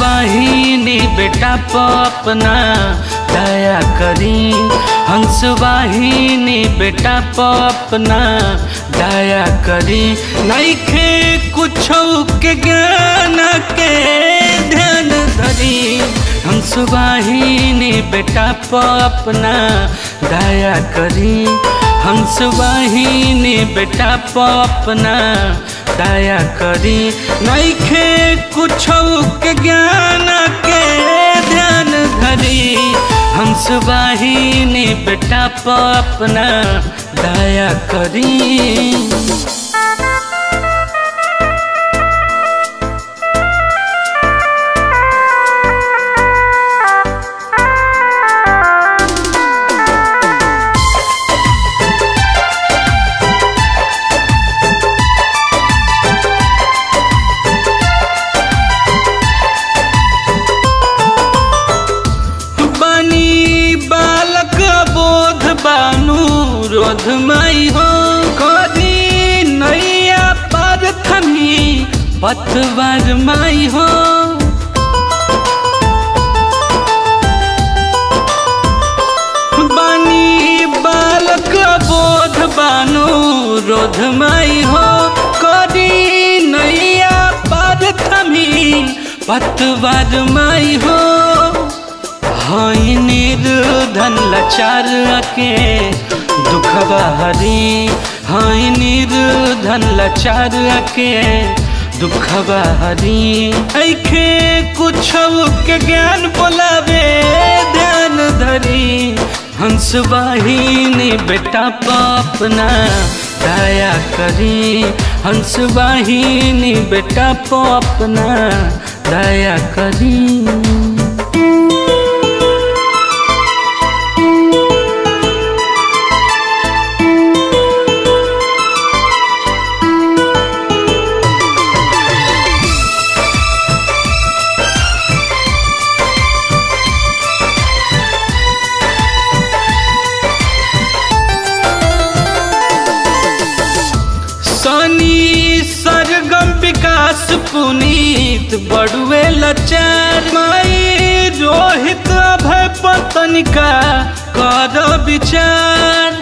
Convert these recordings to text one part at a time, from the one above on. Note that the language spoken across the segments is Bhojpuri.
हंसवाहिनी बेटा पपना दया करी हंसवाहिनी बेटा पपना दया करी नैखे कुछ के ज्ञान के ध्यान धरी हंसवाहिनी बेटा पपना दया करी हंसवाहिनी बेटा पपना दया करी नैखे कुछ के ज्ञान के ध्यान धरी हंसवाहिनी बेटा पपना दया करी बनी बालक बोध बानु रोध मई हो करी नैया पर थमी पतवर मई हो बनी बालक बोध बानु रोध मई हो करी नैया पर थमी पतवर मई हो हाय निर्धन लाचार के दुखवा हरी हाय निर्धन लाचार के दुखवा हरी ऐखे कुछ के ज्ञान बोलावे ध्यान धरी हंसवाहिनी बेटा पपना दया करी हंसवाहिनी बेटा पपना दया करी सनी सरगम विकास पुनीत बड़ुए लचार माई रोहित अभय पतनिका कर विचार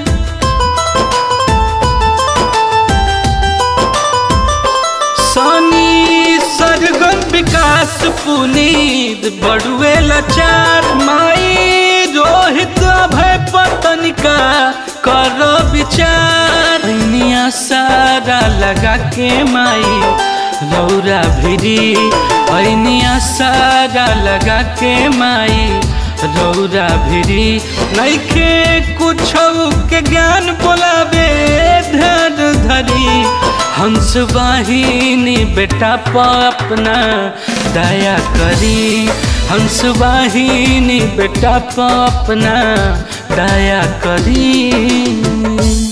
सनी सरगम विकास पुनीत बड़ुए लचार माई रोहित अभय पतनिका कर विचार निया सारा लगा के माई रौरा भिरी ऐनिया सारा लगा के माई रौरा भिरी नैखे कुछ के ज्ञान बोलावे ध्यान धरी हंस वाहिनी बेटा पपना दया करी हंस वाहिनी बेटा पपना दया करी